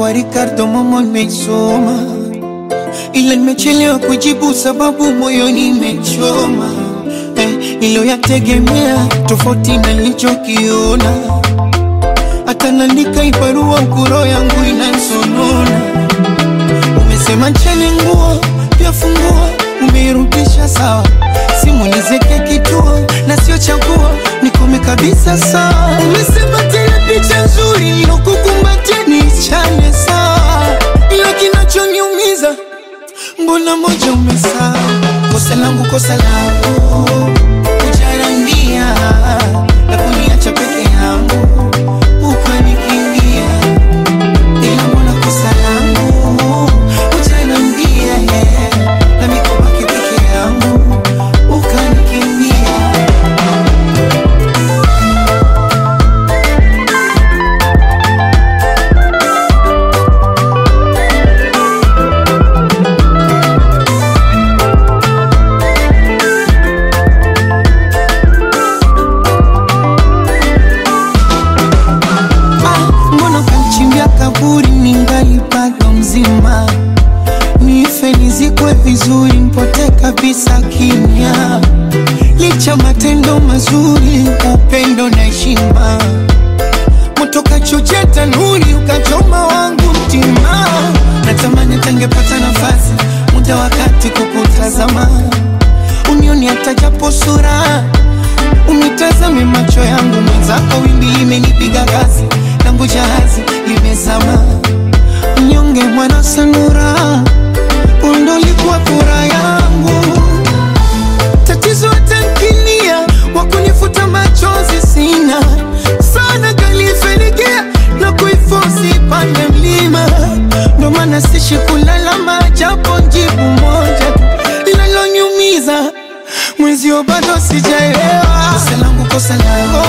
kwa Ricardo Momo nimeisoma, ila nimechelewa kujibu sababu moyoni imechoma eh, iliyoyategemea tofauti na nilichokiona, hata naandika ibarua ukuro yangu inansonona. Umesema cheni nguo pia funguo, umeirudisha sawa, simu nizeke kituo na sio chaguo, nikome kabisa sawa. Umesema tena picha nzuri nilokukumbatia niichane sawa, ila kinachoniumiza mbona moja umesahau. Kosa langu, kosa langu, kujarambia na kuniacha peke yangu ukanikimbia, ila mbona kosa langu kujarambia na mikobaki peke yangu ukanikimbia. Ah, mbona ukanichimbia kaburi ningali bado mzima, nife nizikwe vizuri, mpote kabisa kimya, licha matendo mazuri, upendo na heshima, moto kachochea tanuri, ukachoma wangu mtima, natamani tangepata nafasi, muda wakati kukutazama, unioni hata japo sura Unitazame macho yangu mwenzako, wimbi limenipiga kasi, langu jahazi limezama. Mnyonge mwana sanura, undo ulikuwa furaha yangu. Tatizo tankinia, wakunifuta machozi sina sana, kalifenikia na kuifosi pande mlima, ndo maana sishi kulalama, japo jibu moja tu linaloniumiza mwenzio bado sijaelewa. Kosa langu, kosa langu,